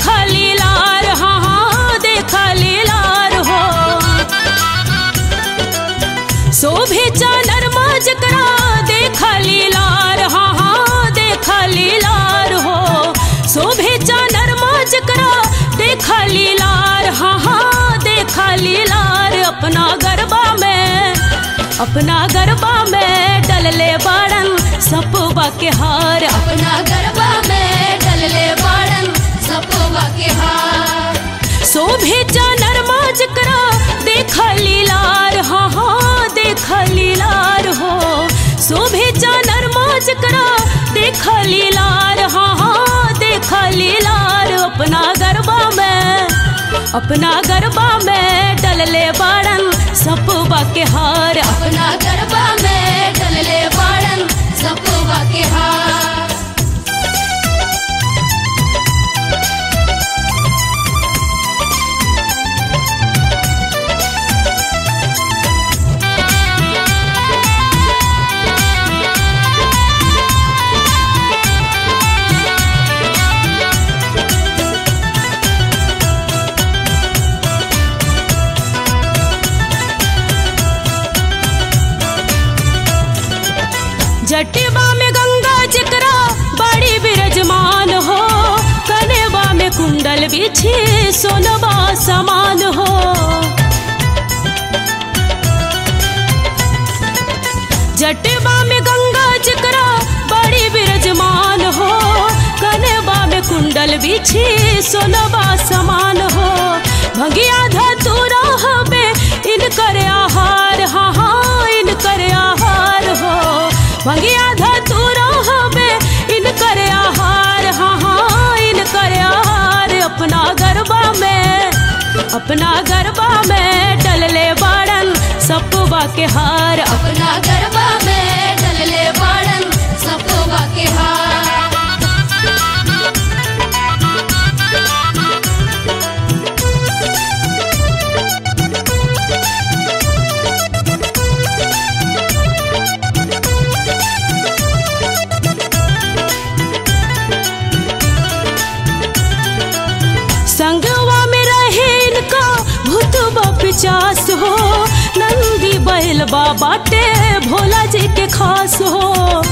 देखा लीलार हाँ हाँ देखा लीलार हो शोभे चानर माज करा देखा लीलार हाँ हाँ देखा लीलार हो शोभे चानर माज करा देखा लीलार हाँ हाँ देखा लीलार अपना गरबा में अपना गरबा में डलले बाड़न सपवा के हार अपना गरबा में डलले बाड़न सपोवा के हार शोभे चानर माज करा देखा लीलार हाँ हाँ देखा लीलार हो शोभे चानर माज करा देखा लीलार हाँ हाँ देखा लीलार अपना गरबा में अपना गरबा में डलले बाड़न सपवा के हार अपना गरबा में डलले बाड़न सपोवा के हार जटिबा में गंगा जिकरा बड़ी विरजमान हो कनेवा में कुंडल बिछी सोनबा समान हो जटिबा में गंगा जिकरा बड़ी विरजमान हो कनेवा में कुंडल बिछी सोनबा समान हो भगिया धतुरा हबे इनकर आहार हाँ हाँ इनकर आहार हो भगिया धतुरा हबे इनकर आहार हाँ हाँ इनकर आहार अपना गरबा में अपना गरबा में डलले बाड़न सपवा के हार अपना गरबा में डलले बाड़न सपोवा के हार संगवा में रहे इनका भूतबा पिचास हो नंदी बैल बाटे भोला जी के खास हो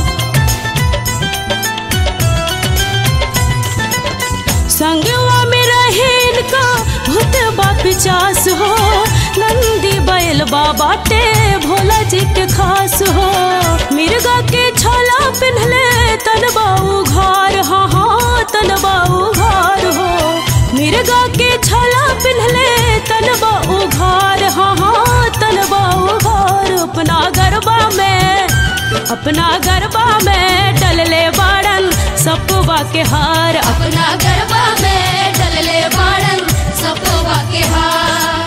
संगवा में रहे इनका भूतबा पिचास हो नंदी बैल बाटे भोला जी के खास हो मिर्गा के छाला पिन्हले तनबा उघार हाँ हाँ तनबा उघार हो मिर्गा के छाला पिन्हले तनबा उघार हाँ हाँ तनबा उघार अपना गरबा में अपना गरबा में डलले बाड़न सपवा के हार अपना गरबा में डलले बाड़न सपोवा के हार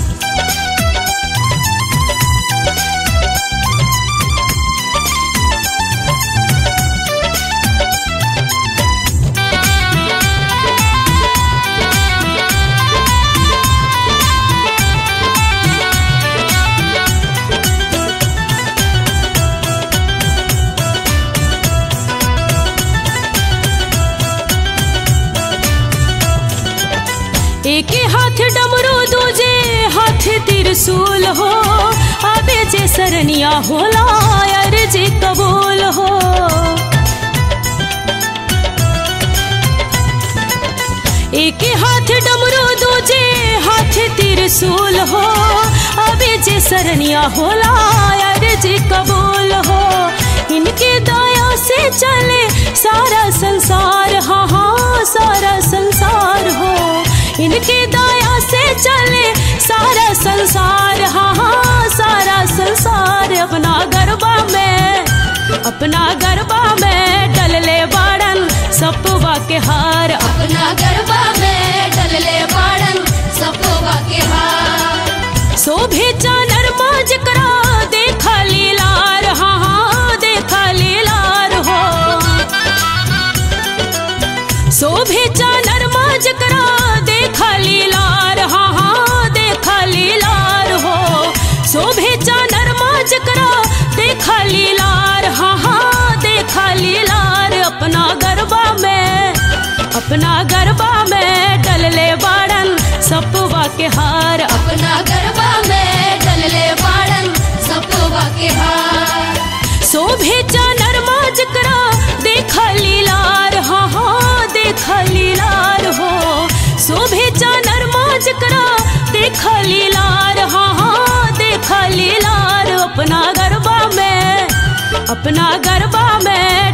एक हाथ डमरू दूजे हाथ त्रिशूल हो आबे जे सरनिया होला यार जे कबूल हो एक हाथ डमरू दूजे हाथ त्रिशूल हो आबे जे सरनिया होला यार जे कबूल हो इनके दया से चले सारा संसार हाँ हाँ सारा संसार हो इनके दया से चले सारा संसार हाँ हाँ सारा संसार अपना गरबा में अपना गरबा में डलले बाड़न सपवा के हार अपना गरबा में डलले बाड़न सपोवा के हार शोभे चानर माज करा देखा लीलार हाँ हाँ देखा लीलार हो शोभे चानर माज करा देखा लीलार हाँ हाँ देखा लीलार हो शोभे चानर माज करा देखा लीलार हाँ हाँ देखा लीलार अपना गरबा में अपना गरबा में के हार अपना गरबा में डलले बाड़न सपोवा के हार शोभे चानर माजकरा देख लीलार हाँ हाँ देख लीलार हो शोभे चानर माजकरा देख लीलार हाँ हाँ देख लीलार अपना गरबा में अपना गरबा में